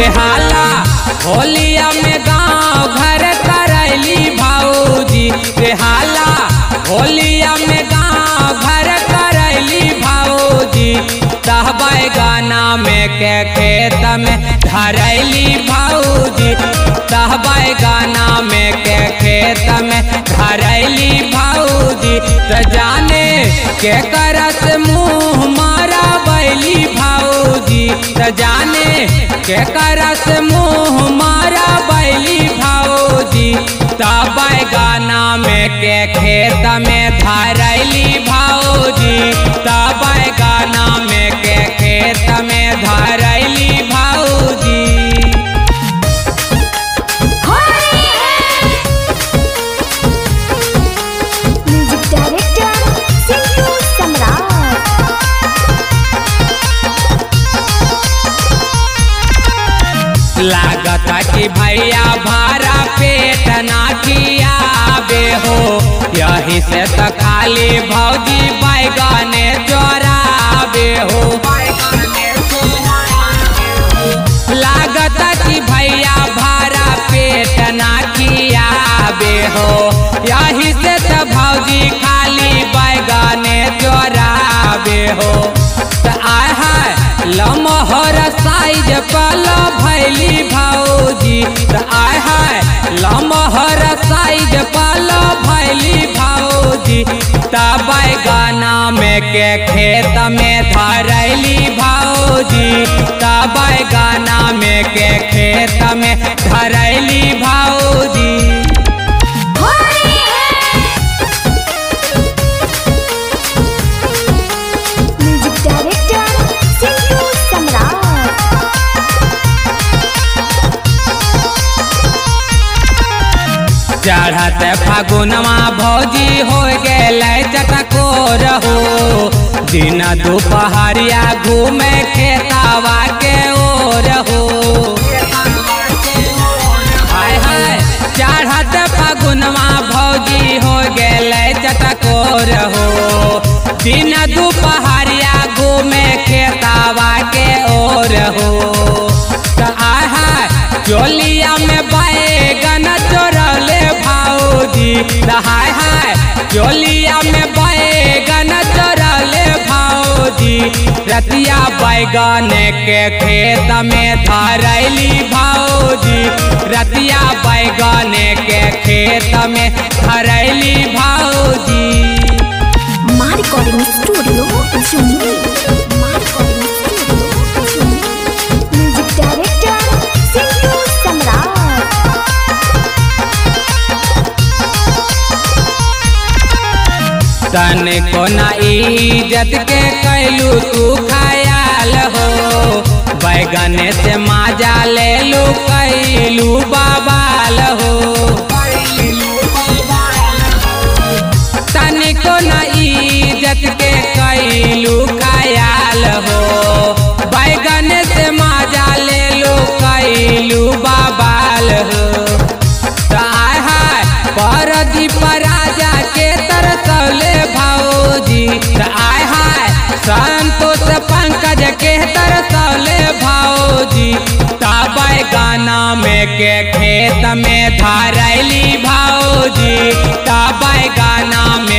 बेहाला होलिया में गाँव घर करैली भाऊजी बेहाला होलिया में गाँव घर करैली भाऊजी तहबै गाना में के खेत में धरैली भाऊजी तहबै गाना में के खेत में धरैली भाऊजी त जाने के करस मुँह मारा बैली भाऊजी त जाने के करस मुँह मारा बैली भाऊजी तबै गाना में के खेत में धरैली भाऊजी तबै गाना में के खेत में धरैली भाऊजी होली है म्यूजिक डायरेक्टर सिंधु सम्राट लागता कि भैया भारा पेट ना कियाबे हो यही से तो खाली भौजी बैगने चोराबे हो लागता कि भैया भारा पेट ना कियाबे हो यही से तो भौजी खाली बैगने चोराबे हो त आय है लमहर साइज पल भैली भौजी त आय है लमहर साइज पल भैली भौजी तबै गाना में के खेत में धरैली भौजी तबै गाना में के खेत में धरैली भौजी होली है म्यूजिक डायरेक्टर सिंधु सम्राट चढ़त फागुनमा भौजी हो गेल चटकोर हो दिन दुपहरिया घूमे खेतावा के ओर हो हाय हाय चढ़त फागुनमा भौजी हो गेल चटकोर हो दिन दुपहरिया घूमे खेतावा के ओर हो त आय हाय चोलिया में बैगन चोरले भाऊजी हाय हाय चोलिया में बैगन चोरले भाऊजी रतिया बैगन के खेत में धरैली भाऊजी रतिया बैगन के खेत में धरैली भाऊजी माँ रिकॉर्डिंग स्टूडियो जुमली माँ recording studio Jumli music director Sindhu Samrat तन को ना इज्जत के कैलू तू खयाल हो बैगन से माजा ले लू कैलू बाबाल हो तन को ना इज्जत के कैलू खयाल हो बैगन से माजा ले लू कैलू बाबाल हो आय हाय परदीप राजा के तरसौले भौजी आय हाय संतोष पंकज के तरसौले भौजी तबै गाना में के खेत में धरैली भौजी तबै गाना में